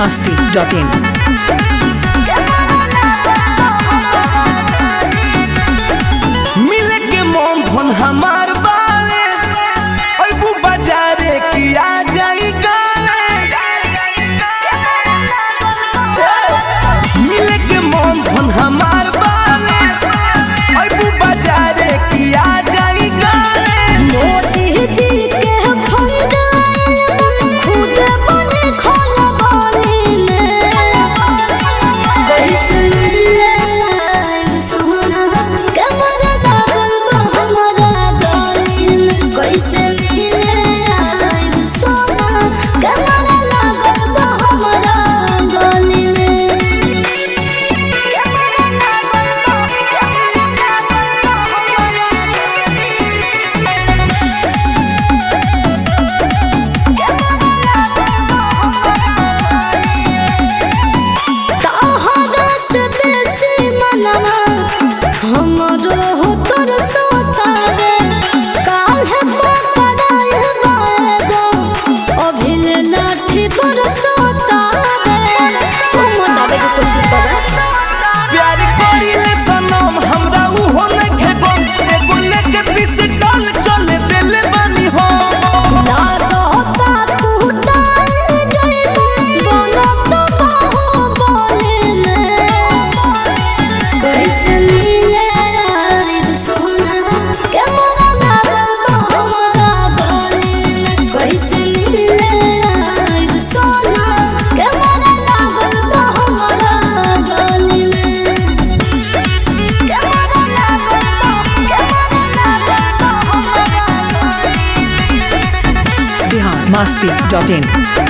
masti.in. मिले के मोम फोन हमार बावे अबू बाजारे की आ जाई गावे मिले के मोम फोन हमार बावे अबू बाजारे की आ जाई गावे मोदी जी के फंड खुद बन खोलबानी कैसन लाइव सोना कमर लागल बा हमरा गली में कैसे लाइव सोना कमर लागल बा हमरा गली में तोहरा से बेसी मनवा हमरो हो तोर सोतावे काल्हे पकड़ाई बाएगो अभिल लाठी पर सोतावे तुम दावे की कोशिश कर प्यार करिले सनम हमरा उ हो न घेगो एगो लेके पीस डाल चले देले बानी हो ना कहता टूटाई जाइबो बनत बाहो बोले में कैसे मिले आइब सोना के मोरा लागल बा हमरा गली में कैसे मिले आइब सोना के मोरा लागल बा हमरा गली में के मोरा लागल बा के मोरा लागल बा हमरा Bihar masti.in.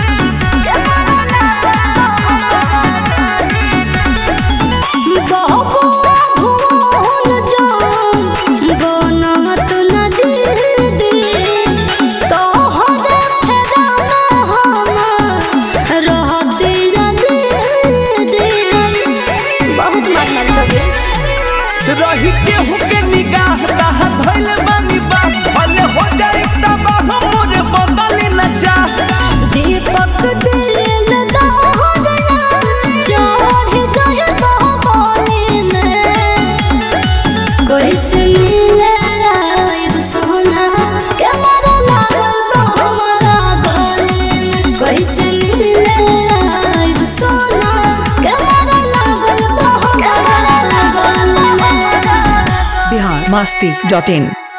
बहबुआ भुवन जान बनत नजदी तोहरे फेराना हम रहती दीदी बहुत मारना लगे रही केहू के निगाह ताहा धइल बानी बा भले हो जाई तबाह मोर बदली न चाह दीपक दिल दहरना चढ़ गए बहबोली में कैसे मिले आइब सोना के मरा लागल बा हमरा गली में कैसे मिले आइब सोना के मरा लागल बा हमरा गली में Bihar masti.in.